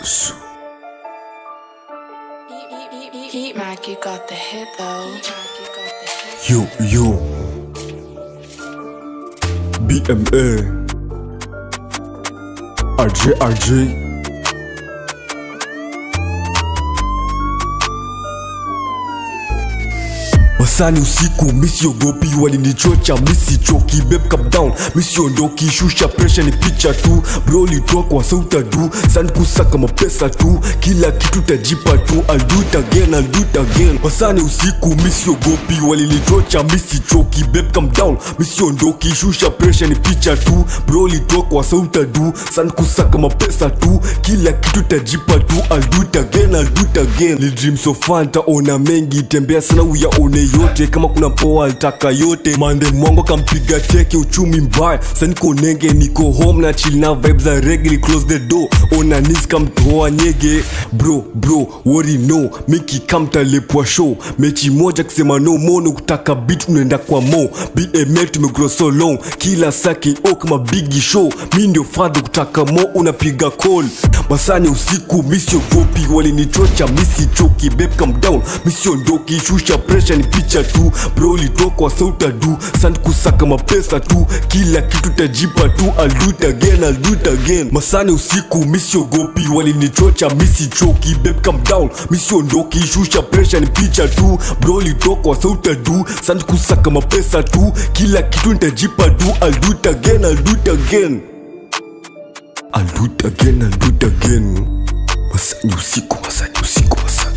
Su. Heat Mac, you got the hit though. Yo, yo. BMA. RJ, RJ. Masani usiku misiogopi, walinichocha misichoki, babe come down, misiondoki, shusha pressure ni picha tu, bro litokwa sauta du, san kusaka mapesa tu, kila kitu tajipa tu, I'll do it again, I'll do it again. Masani usiku misiogopi, walinichocha misichoki, babe come down, misiondoki, shusha pressure ni picha tu, bro litokwa sauta du, san kusaka mapesa tu, kila kitu tajipa tu, I'll do it again, I'll do it again. Li dream so fun, taona mengi, tembea sana uyaone yote, kama kuna poa alitaka yote, mande mwango kampiga teke, uchumi mbaya, sa niko nenge, niko home na chill na vibes za reggae, close the door, ona nis kamtoa nyege, bro bro, wori no, miki kamtalepwa show, mechi moja kusema no mono, kutaka beat unaenda kwa mo, BML tumegrow so long, kila saki o kama bigi show, mi ndio fadhi kutaka mo, unapiga call, masani usiku misiogopi, walinichocha misichoki, babe come down, misiondoki, shusha pressure ni picha tu, bro litokwa sauta du, sand kusaka mapesa tu, kila kitu tajipa tu, I'll do it again, I'll do it again. Masani usiku misiogopi, walinichocha misichoki, babe come down, misiondoki, shusha pressure ni picha tu, bro litokwa sauta du, sand kusaka mapesa tu, kila kitu nitajipa tu, I'll do it again, I'll do it again. I'll do it again, I'll do it again. Masani usiku, masani usiku, masani.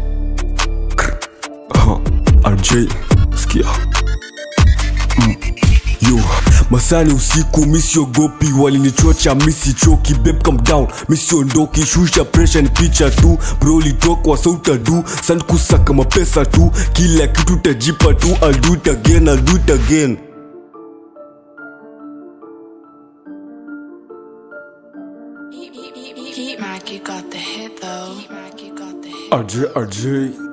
Krr. Aha, RJ, sikia. Mm. Yo, masani usiku misiogopi, walinichocha misichoki, babe come down, misiondoki, shusha pressure ni picha tu, bro litokwa sauta du, san kusaka mapesa tu, kila kitu tajipa tu, I'll do it again, I'll do it again. Heat Mac, you got the hit though. Heat Mac, you got the hit. RJ, RJ.